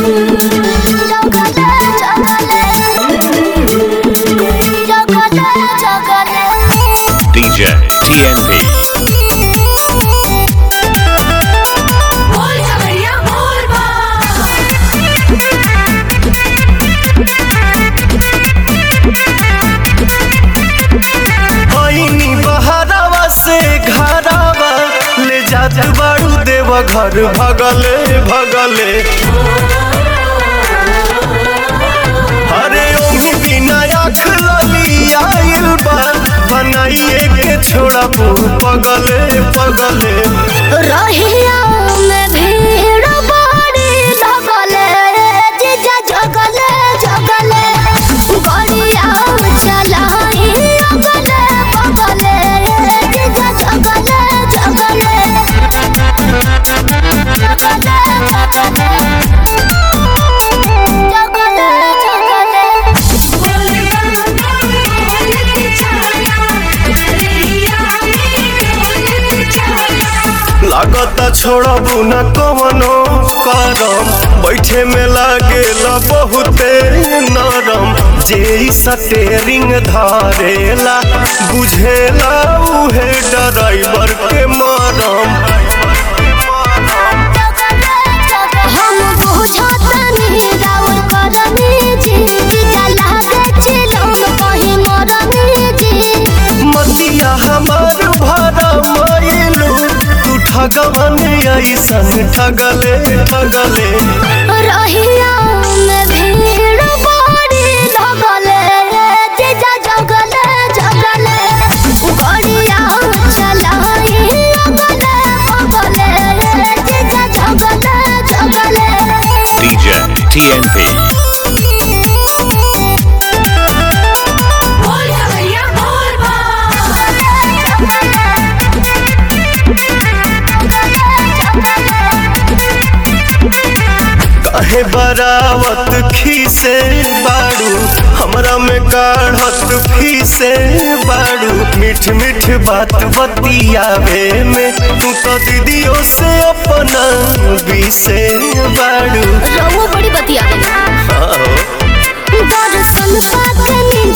DJ TNP. आईनी बहरावा से घरावा ले जात बाड़ू देव घर भगले भगले अरे ओही बिना आँख लली आइल बा बनाइए के छोड़ा पगले पगले रहिया में भीड़ बड़ी लगले जीजा जगले जगले गड़िया चलाई अगले बगले जीजा जगले जगले जगले जगले जगले लागता छोड़बू न कवनो करम बैठे में लागेला बहुते नरम जे ई सटेरिंग धारेला बुझेला उहे ड्राइवर के मरम हम बुझतनी राउर करनी जी जीजा लागे चिलम कहीं मरनी जी मतिया हमार भरा मायलू तू ठगवन ऐसन ठगले ठगले रहिया में भीड़ बड़ी लगले जीजा जगले जगले गड़िया चलाई अगले बगले जीजा जगले जगले DJ TNP. काहे बरावत खीसे बाड़ू हमरा में काढ़त फीसे बाड़ू मीठ मीठ बात बतियावे में तू तो दीदियों से अपना बीसे बाड़ू रहुआ बड़ी बतिया हाँ हो। दर्शन पाके